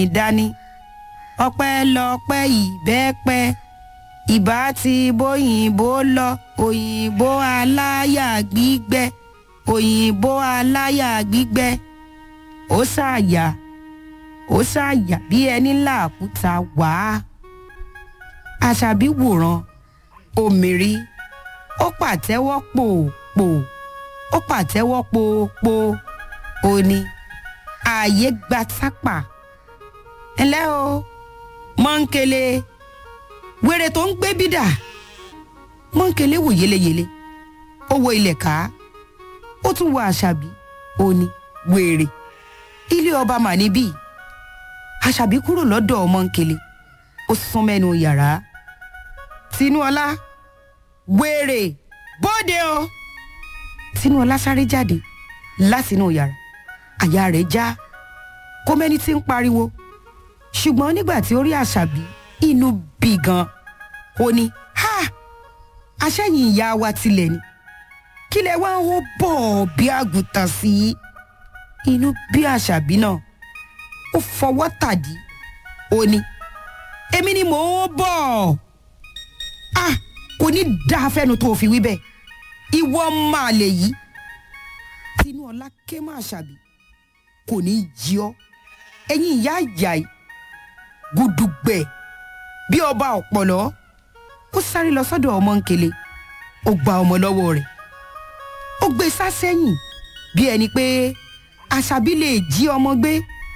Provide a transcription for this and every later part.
dání ọpẹ́ lọpẹ́ ìbẹ́pẹ́ ìbá ti bóyìnbó lọ òyìnbó aláyà gbígbẹ́ òyìnbó aláyà gbígbẹ́ ó ṣàyà ó ṣàyà bí ẹni làkúta wàá àṣàbí wòran òmìnirí ó pàtẹ́wọ́ pòpò ó pàtẹ́wọ́ pòpò ó ní ààyè gba tápà ẹnlẹ́ o mọ́ńkele wèrè tó ń gbé bídà mọ́ńkele wò yeleyele ó wo ilẹ̀ ká ó tún wo àṣàbí ó ní wèrè ilé ọba mà níbí àṣàbí kúrò lọ́dọ̀ mọ́ńkele ó sún mẹ́nu yàrá tinúọlá wèrè bóde o tinúọlá sáré jáde látinú yàrá àyà rẹ̀ já kó mẹ́ni tí ń pariwo ṣùgbọ́n nígbà tí ó rí àṣàbí inú bí gan ó ní ha aṣẹ́yìn ìyá wa tilẹ̀ ni kí lẹ wá ń hó bọ̀ bí àgùntàn sí inú bí àṣàbí náà ó fọwọ́ tàdí ó ní èmi ni mò ń bọ̀ ah kò ní dáa fẹ́nu tó fi wí bẹ́ẹ̀ ìwọ máa lè yí tinúọlá ké má ṣàbí kò ní jí ọ ẹ̀yin ìyá ìyá yìí gudugbẹ bí ọba ọpọlọ ó sáré lọ sọ́dọ̀ ọmọ nkele ó gba ọmọ lọ́wọ́ rẹ̀ ó gbé sá sẹ́yìn bí ẹni pé àṣàbí lè jí ọmọ gbé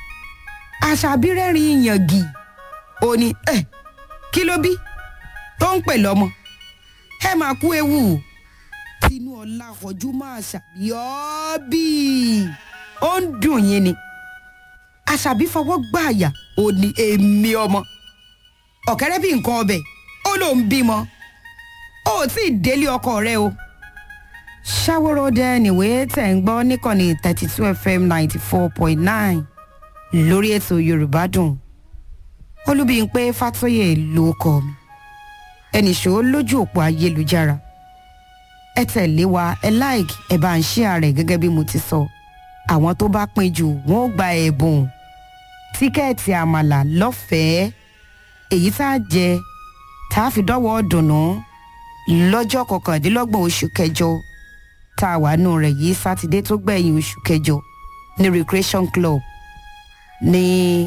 àṣàbí rẹ́rìn yàngì ó ní ẹ kí ló bí tó ń pè lọ́mọ ẹ máa kú ewu tinú ọlá ọjú máa ṣàbí ọ́ bíi ó ń dùn yín ni àṣàbí fọwọ́ gbá àyà ó ní èmi ọmọ ọ̀kẹ́rẹ́ bí nǹkan ọbẹ̀ ó ló ń bímọ ó tí ì délé ọkọ rẹ o. ṣàwòrò dẹ nìwé tẹ̀ ń gbọ́ níkànnì thirty two fm ninety four point nine lórí ètò yorùbá dùn olúbíyìnpé fàtóyè ló kọ mi ẹnìṣó lójú òpó ayélujára ẹ tẹ̀lé wa ẹ like ẹ bá ń ṣí ààrẹ gẹ́gẹ́ bí mo ti sọ àwọn tó bá pin jù wọ́n ó gba ẹ̀bùn tíkẹ́ẹ̀tì àmàlà lọ́fẹ̀ẹ́ èyí tá a jẹ tá a fi dọ́wọ́ dùnú lọ́jọ́ kọkàndínlọ́gbọ̀n oṣù kẹjọ tá a wà nù rẹ̀ yìí sátidé tó gbẹ̀yìn oṣù kẹjọ ní recreation club ní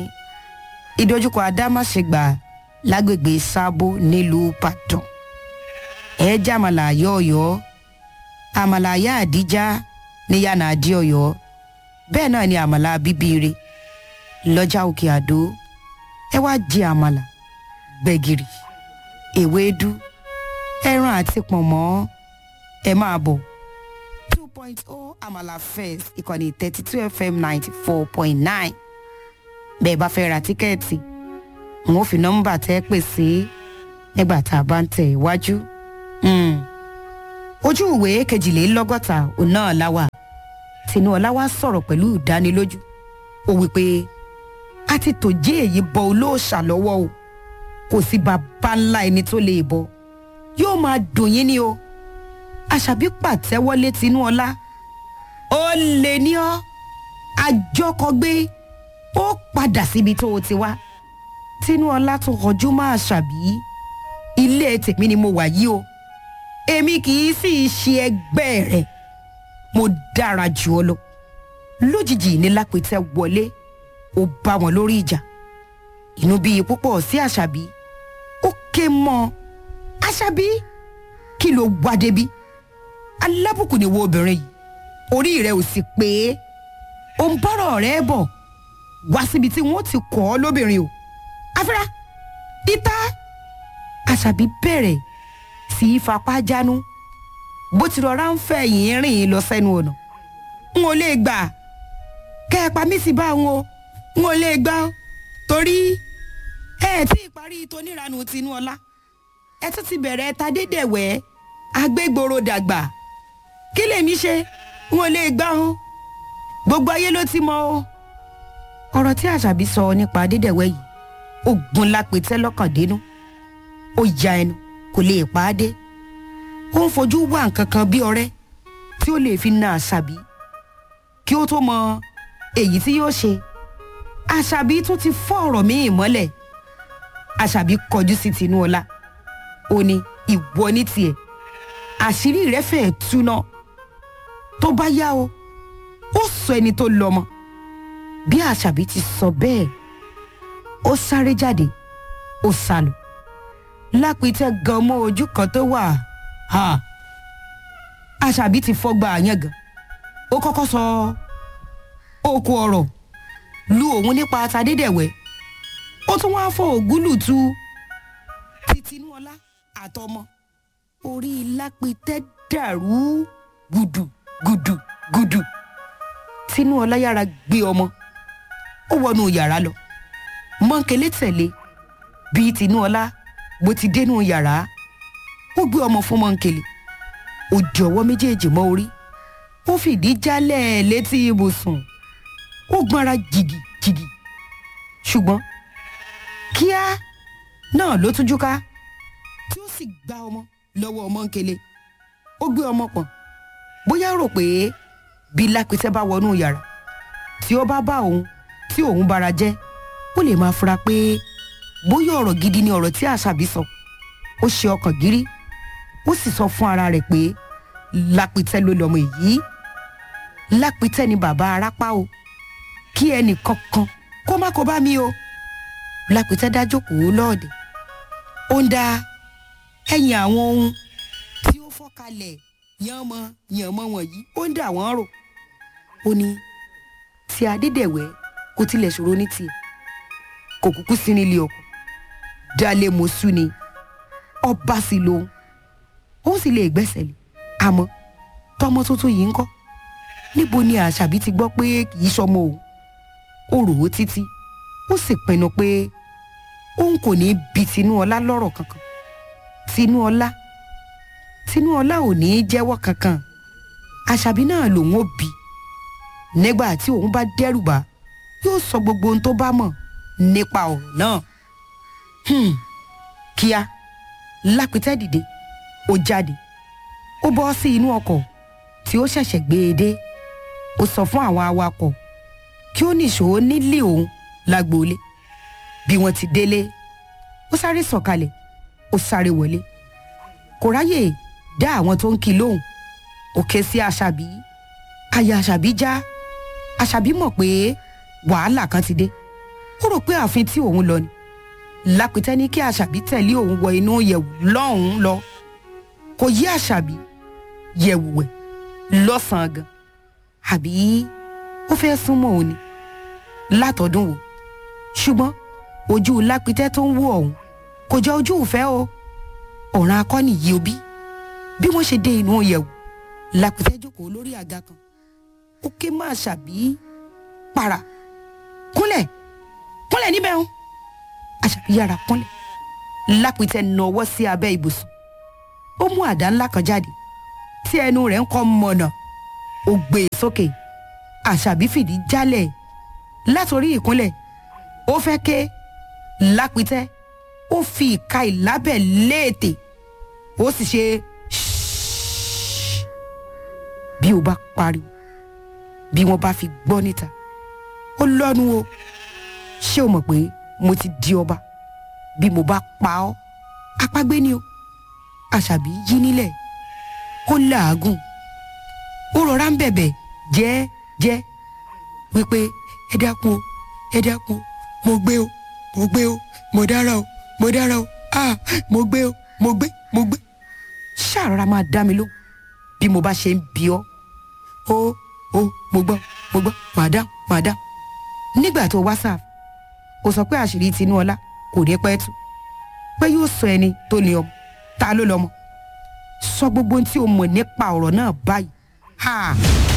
ìdojúkọ adámáṣegbà lágbègbè sábó nílùú ìbàdàn ẹ jẹ́ àmàlà yọ̀ọ̀yọ́ àmàlà ayá àdíjá ní yànnà àdíọ̀yọ́ bẹ́ẹ̀ náà ni àmàlà bíbíire lọ́jà òkè àdó ẹ wá jẹ àmàlà gbẹ̀gìrì ewédú ẹran àti pọ̀nmọ́ ẹ máa bọ̀ two point oh àmàlà fest ìkànnì thirty two fm ninety four point nine bẹ́ẹ̀ bá fẹ́ ra tíkẹ́ẹ̀tì n ó fi nọ́mbà tẹ́ pè sí nígbà tá a bá ń tẹ̀ iwájú. ojú ìwé kejìlélọ́gọ́ta òun náà láwà tinúọlá wá sọ̀rọ̀ pẹ̀lú ìdánilójú ó wí pé a ti tòjé èyí bọ olóòṣà lọ́wọ́ o kò sí bàbá ńlá ẹni tó lè bọ yóò máa dùn yín ni o àṣàbí pàtẹ́wọ́lé tinúọlá ó lè ní ọ́ àjọkọgbé ó padà síbi tó o ti wá tinúọlá tó kọjú máa ṣàbí ilé tèmi ni mo wà yìí o èmi kì í sì ṣe ẹgbẹ́ rẹ̀ mo dára jù ọ lọ lójijì ní lápẹtẹ wọlé ó bá wọn lórí ìjà inú bíi púpọ̀ sí àṣàbí ó ké mọ́ àṣàbí kí ló wá débi alábùkù ni wo obìnrin yìí orí rẹ ò sì pé ó ń bọ́rọ̀ rẹ bọ̀ wá síbi tí wọ́n ti kọ́ ọ lóbìnrin o afẹ́ra ìta àṣàbí bẹ̀rẹ̀ sí í fapá jánu bó ti rọra ń fẹ̀yìn rìn lọ sẹ́nu ọ̀nà n ò lè gbà kẹ́ ẹ pa mí sí bá wọn o n ò lè gbà ó torí ẹ ẹ tí ì parí toníranu tinú ọlá ẹ tún ti bẹ̀rẹ̀ ta dédèwẹ́ agbégboro dàgbà kí lèmi ṣe n ò lè gbà ó gbogbo ayé ló ti mọ o ọ̀rọ̀ tí àṣàbí sọ nípa dédèwẹ́ yìí ó gun lápẹtẹ́ lọ́kàn dénú ó ya ẹnu kò lè pa á dé ó ń fojú wá nǹkan kan bí ọrẹ́ tí ó lè fi na àṣàbí kí ó tó mọ èyí tí yóò ṣe àṣàbí tún ti fọ́ ọ̀rọ̀ míì mọ́lẹ̀ àṣàbí kọjú sí tinúọlá ó ní ìwọ ní tiẹ̀ àṣírí rẹ fẹ́ẹ́ túná tó bá yá o ó sọ ẹni tó lọ́mọ bí àṣàbí ti sọ bẹ́ẹ̀ ó sáré jáde ó sálọ lápìtẹ́ gan mọ́ ojú kan tó wà ha àṣàbí ti fọ́gbà yẹn gan ó kọ́kọ́ sọ oko ọ̀rọ̀ lu òun nípa tadédẹ̀wẹ́ ó tún wáá fọ ògúlùtù titinúọlá àtọmọ orí lápìtẹ́ dàrú gùdù gùdù gùdù tinúọlá yára gbé ọmọ ó wọnú yàrá lọ mọ́ńkélé tẹ̀lé bíi tinúọlá bó ti dénú yàrá ó gbé ọmọ fún mọ́ńkélé ó di ọwọ́ méjèèjì mọ́ orí ó fìdí jálẹ̀ létí ibùsùn ó gbọ́nra jìgìjìgì ṣùgbọ́n kíá náà ló tújú ká tí ó sì gba ọmọ lọ́wọ́ mọ́ńkélé ó gbé ọmọ pọ̀n bóyá rò pé bí lápẹtẹ bá wọnú yàrá tí ó bá bá òun tí òun bára jẹ́ ó lè máa fura pé bóyá ọ̀rọ̀ gidi ni ọ̀rọ̀ tí àṣàbí sọ ó ṣe ọkàn gírí ó sì sọ fún ara rẹ̀ pé lápẹtẹ ló lọmọ èyí lápẹtẹ ni bàbá arápá o kí ẹnì kankan kó má kó bá mi o lápẹtẹ dájókòó lọ́ọ̀dẹ̀ ó ń da ẹ̀yìn àwọn ohun tí ó fọ́kalẹ̀ yánmọ yànmọ wọ̀nyí ó ń dà wọ́n rò ó ní tí adédèwẹ́ kò tilẹ̀ ṣòro ní tiẹ̀ kò kúkú sí nílé ọkọ dalẹ mọṣú ni ọba sì lòun ó sì lè gbẹ́sẹ̀ lé àmọ́ tọmọ tuntun yìí ń kọ́ níbo ni àṣàbí ti gbọ́ pé kì í ṣọmọ òun ó rò ó títí ó sì pinnu pé òun kò ní bi tinúọlá lọ́rọ̀ kankan tinúọlá tinúọlá ò ní í jẹ́wọ́ kankan àṣàbí náà lòun ó bi nígbà tí òun bá dẹ́rù bá yóò sọ gbogbo ohun tó bá mọ̀ nípa ọ̀rọ̀ náà Hmm. kíá lápẹtẹ dìde ó jáde ó bọ́ sí inú ọkọ̀ tí ó ṣẹ̀ṣẹ̀ gbé e dé ó sọ fún àwọn awakọ̀ kí ó nìṣó nílé òun lágboolé bí wọ́n ti délé ó sáré sọ̀kalẹ̀ ó sáré wọlé kò ráyè dá àwọn tó ń kí lóhùn ó ké sí àṣàbí àyà àṣàbí já àṣàbí mọ̀ pé wàhálà kan ti dé ó rò pé ààfin tí òun lọ ni lápẹtẹ ní kí àṣàbí tẹ̀lé òun wọ inú yẹ̀wù lọ́hùn-ún lọ kò yí àṣàbí yẹ̀wù wẹ̀ lọ́sàn-án gan àbí ó fẹ́ súnmọ́ òun ni látọ̀dún wò ṣùgbọ́n ojú lápẹtẹ tó ń wò ọ̀hún kò jọ ojú ìfẹ́ o ọ̀ràn akọ́ni yìí òbí bí wọ́n ṣe dé inú yẹ̀wù lápẹtẹ jókòó lórí àga kan ó ké má àṣàbí para kúnlẹ̀ kúnlẹ̀ níbẹ̀ ń àṣàbí yára kúnlẹ̀ lápìtẹ́ nọwọ́ sí abẹ́ ibùsùn ó mú àdá ńlá kan jáde tí ẹnu rẹ̀ ń kọ́ mọ̀nà ó gbé e sókè àṣàbí fìdí jálẹ̀ látòrí ìkúnlẹ̀ ó fẹ́ ké lápìtẹ́ ó fi ìka ìlábẹ̀ léètè ó sì ṣe ṣíṣíṣí bí o bá pariwo bí wọ́n bá fi gbọ́ níta ó lọ́nu o ṣé o mọ̀ pé mo ti di ọba bí mo bá pa ọ́ apágbé ni o àṣàbí yí nílẹ̀ ó làágùn ó rọra ń bẹ̀bẹ̀ jẹ́ẹ́jẹ́ wípé ẹ dákun o ẹ dákun o mo gbé o mo gbé o mo dára o mo dára o ah mo gbé o mo gbé mo gbé ṣàrọ̀ra máa dá mi lóhùn bí mo bá ṣe ń bí ọ́ ó ó mo gbọ́ mo gbọ́ madam madam nígbà tó whatsapp ó sọ pé àṣírí tinúọlá kò ní pẹ́ tú pé yóò sọ ẹni tó ní ọmọ ta ló lọ́mọ sọ gbogbo ohun tí o mọ̀ nípa ọ̀rọ̀ náà báyìí ha